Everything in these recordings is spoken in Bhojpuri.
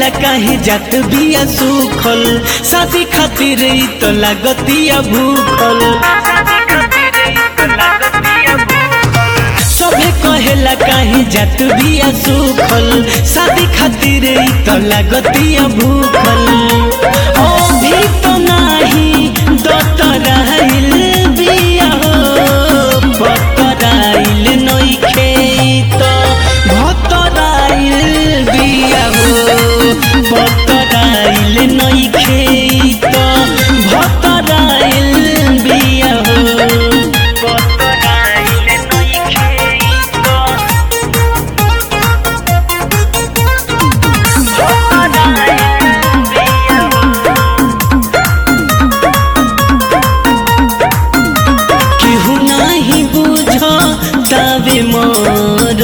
काहे जात बिया सुखल शादी खातिर ई तो लागतिया भूखल सभे कहेला काहे जात बिया सुखल शादी खातिर ई तो लागतिया भूखल ओ भी तो नाही दतराइल बिया हो बतराइल नइखे तो भतराइल बिया हो बतराइल नइखे तो भतराइल बिया हो बतराइल नइखे तो केहू नाही बुझ तबे मोर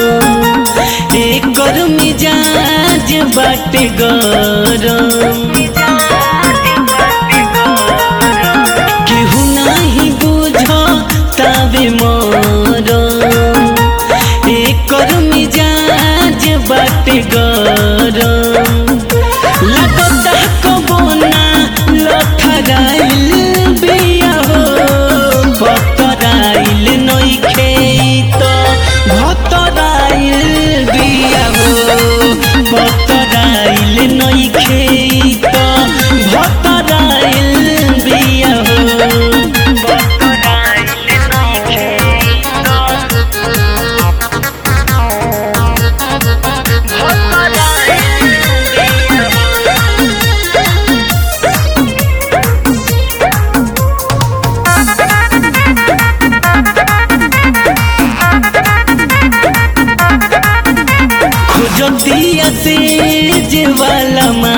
एकर मिजाज बाटे गरम केहू नाही बुझ तबे मोर एकर मिजाज बाटे गरम लगता कबो ना लथराइल बिया हो बतराइल नइखे तो भतराइल बिया हो बतराइल नइखे तो भतराइल बिया हो बतराइल नइखे तो खोजतिया से जे वाला